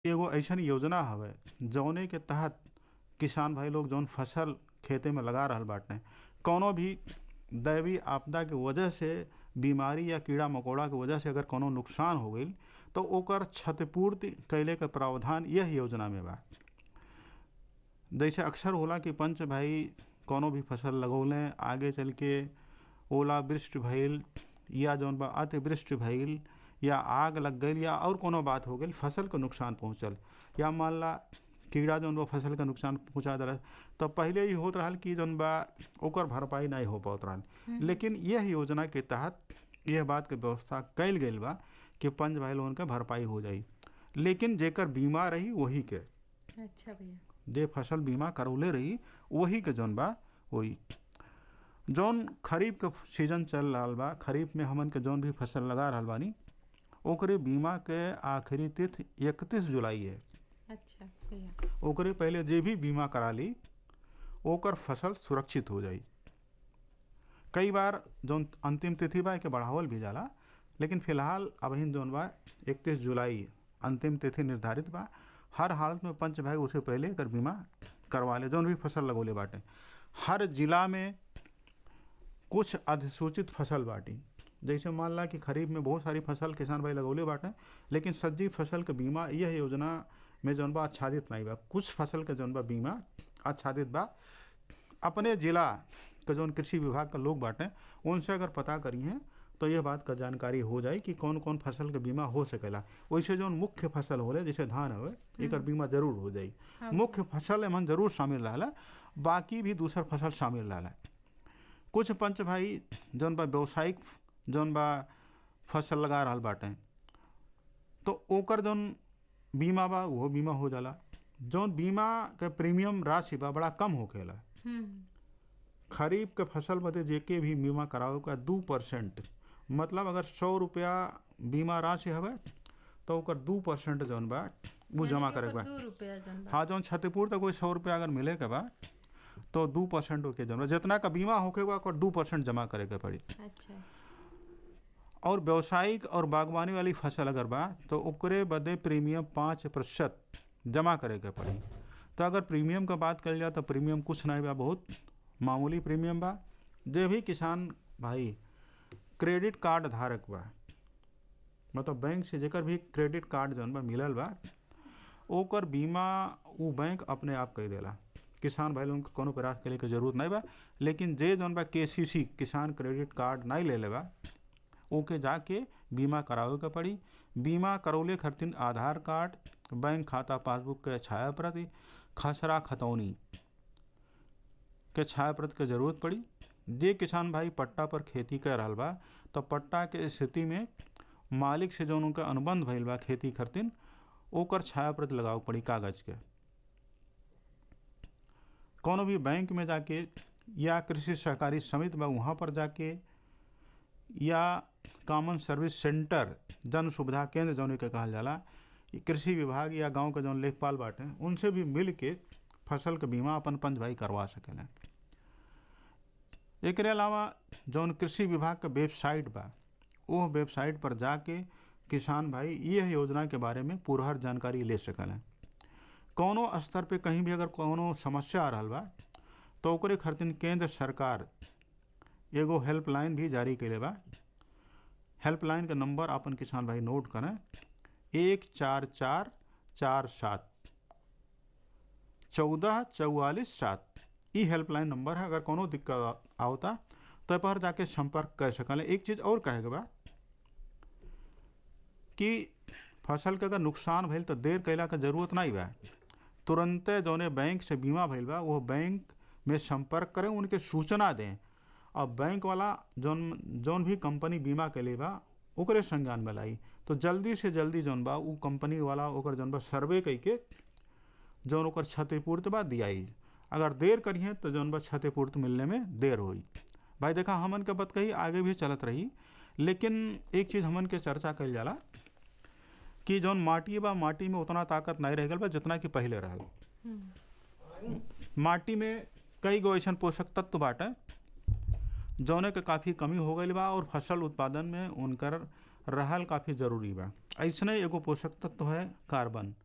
एगो अइसन योजना हवे जौने के तहत किसान भाई लोग जौन फसल खेते में लगा रहल बाटे कौनो भी दैवीय आपदा के वजह से बीमारी या कीड़ा मकोड़ा के वजह से अगर कोनो नुकसान हो गईल तो ओकर क्षतिपूर्ति कैले के प्रावधान यह योजना में बा जैसे अक्सर होला कि पंच भाई कोनो भी फसल लगौले आगे चल के ओलावृष्टि भइल या जौन बा अतिवृष्टि भइल या आग लग गईल या और कोनो बात हो गईल फसल के नुकसान पहुंचल या मान ला कीड़ा जौन बा फसल के नुकसान पहुंचा दे तो पहले ही होत रहल कि जौन बा ओकर भरपाई नहीं हो पात रहल लेकिन यह योजना के तहत यह बात के व्यवस्था कैल गईल बा कि पंच भाई लोगन के भरपाई हो जाई लेकिन जेकर बीमा रही वही के अच्छा भैया जे फसल बीमा करौले रही वही के जौन बा होई जौन खरीफ के सीजन चल रहल बा खरीफ में हमन के जौन भी फसल लगा रहल बानी ओकरे बीमा के आखिरी तिथि इकतीस जुलाई है अच्छा भैया ओकरे पहले जे भी बीमा करा ली ओकर फसल सुरक्षित हो जाई कई बार जौन अंतिम तिथि बा के बढ़ावल भी जाला लेकिन फिलहाल अबहिन जौन बा इकतीस जुलाई अंतिम तिथि निर्धारित बा हर हालत में पंच भाई उसे पहले एकर बीमा करवा ले जौन भी फसल लगोले बाटे हर जिला में कुछ अधिसूचित फसल बाटी जैसे मान ला कि खरीफ में बहुत सारी फसल किसान भाई लगौले बाटे लेकिन सज्जी फसल के बीमा यह योजना में जौन बा आच्छादित नहीं बा कुछ फसल के जौन बा बीमा आच्छादित बा अपने जिला के जौन कृषि विभाग के लोग बाटे उनसे अगर पता करी हैं तो यह बात का जानकारी हो जाए कि कौन कौन फसल के बीमा हो सकेला वैसे जौन मुख्य फसल होले जैसे धान हवे एकर बीमा जरूर हो जाई हाँ। मुख्य फसल एमन जरूर शामिल रहला बाकी भी दूसर फसल शामिल रहला कुछ पंच भाई जौन बा व्यावसायिक जौन बा फसल लगा रहल बाटे तो ओकर जौन बीमा बा वो बीमा हो जाला जौन बीमा के प्रीमियम राशि बा बड़ा कम होखेला हम्म खरीफ के फसल बदे जेके भी बीमा करावे का दू परसेंट मतलब अगर सौ रुपया बीमा राशि हवे तो ओकर दू परसेंट जौन बा वो जमा करे के बा दो रुपया जन बा। हाँ जौन क्षतिपूर्ति कोई सौ रुपया अगर मिले के बा तो दू परसेंट ओके जमा जितना का बीमा होके बा ओकर दू परसेंट जमा करे के पड़ी अच्छा अच्छा और व्यावसायिक और बागवानी वाली फसल अगर बा तो ओकरे बदे प्रीमियम पाँच प्रतिशत जमा करे के पड़ी तो अगर प्रीमियम का बात कल जाए तो प्रीमियम कुछ नहीं बा बहुत मामूली प्रीमियम बा जे भी किसान भाई क्रेडिट कार्ड धारक बा मतलब बैंक से जेकर भी क्रेडिट कार्ड जौन बा मिलल बा ओकर बीमा उ बैंक अपने आप कर देला किसान भाई लोगन के कोनो प्रयास करे के जरूरत नहीं बा लेकिन जे जौन बा के किसान क्रेडिट कार्ड नहीं ले ले बा ओके जाके बीमा करावे के पड़ी बीमा करौले खातिर आधार कार्ड बैंक खाता पासबुक के छाया प्रति खसरा खतौनी के छाया प्रति के जरूरत पड़ी जे किसान भाई पट्टा पर खेती कर रहल बा तो पट्टा के स्थिति में मालिक से जौन उनका अनुबंध भइल बा खेती खातिर ओकर छाया प्रति लगावे के पड़ी कागज के कोनो भी बैंक में जाके या कृषि सहकारी समिति बा वहाँ पर जाके या कॉमन सर्विस सेंटर जन सुविधा केंद्र जौन के कहल जाला ई कृषि विभाग या गांव के जौन लेखपाल बाटे उनसे भी मिल के फसल के बीमा अपन पंच भाई करवा सकेला एकरे अलावा जौन कृषि विभाग के वेबसाइट बा वो वेबसाइट पर जाके किसान भाई यह योजना के बारे में पूरहर जानकारी ले सकेला कौनो स्तर पे कहीं भी अगर कौनो समस्या आ रहल बा तो ओकरे खातिर केंद्र सरकार एगो हेल्पलाइन भी जारी कैले बा हेल्पलाइन का नंबर अपन किसान भाई नोट करें एक चार चार चार सात चौदह चौवालीस सात ई हेल्पलाइन नंबर है अगर कोनो दिक्कत आवता तो पर जाके संपर्क कर सकल एक चीज़ और कहे के बा कि फसल के अगर नुकसान भइल तो देर कैला के जरूरत नहीं बा तुरंते जौने बैंक से बीमा भइल बा वो बैंक में संपर्क करें उनके सूचना दें और बैंक वाला जौन जौन भी कंपनी बीमा के लिए बा ओकरे संज्ञान में लाई तो जल्दी से जल्दी जौन बा उ कंपनी वाला ओकर जौन बा सर्वे कई के जौन ओकर क्षतिपूर्ति बा दियाई अगर देर करिए तो जौन बा क्षतिपूर्ति मिलने में देर होई भाई देखा हमन के बात कही आगे भी चलत रही लेकिन एक चीज़ हमन के चर्चा कल जाला कि जौन माटी बा माटी में उतना ताकत नहीं रह गल बा जितना कि पहले रह हम्म माटी में कई गो ऐसन पोषक तत्व बाटे जौने के काफ़ी कमी हो गई बा और फसल उत्पादन में उनकर रहल काफ़ी जरूरी बा ऐसने एगो पोषक तत्व है कार्बन